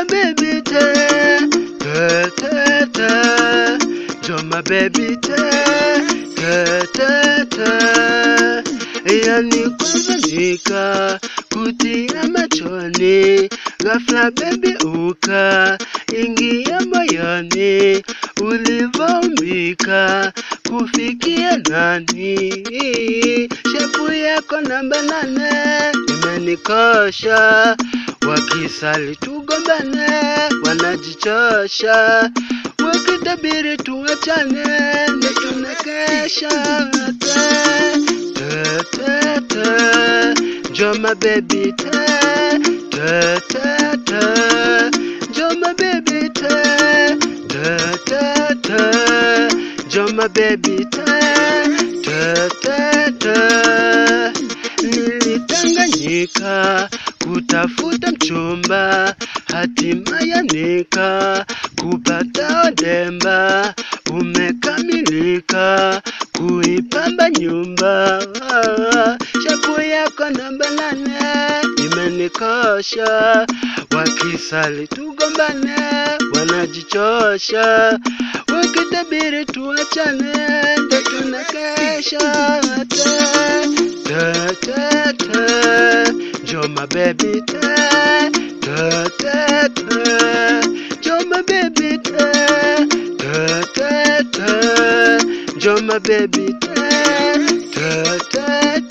baby te te te te Joma baby te te te te Yani kuzanika kutia machoni ghafla baby uka ingia moyoni ulivombika kufikia nani shepu yako namba nane imenikosha wakisali tugombane wanajichosha wakitabiri tuachane ndo tunakesha te te te te Joma baby te te te te Joma baby te te te te Joma baby te te te te Nilitanganyika kutafuta mchumba hatimaye nika kupata odemba umekamilika kuipamba nyumba shapu yako namba nane imenikosha wakisali tugombane wanajichosha wakitabiri tuachane ndo tunakesha te te te te Joma baby te te te te Joma baby te te te te Joma baby te te te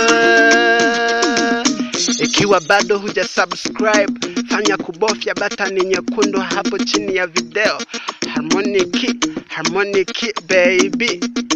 te Ikiwa bado huja subscribe fanya kubofya batani nyekundu hapo chini ya video Harmonic Harmonic baby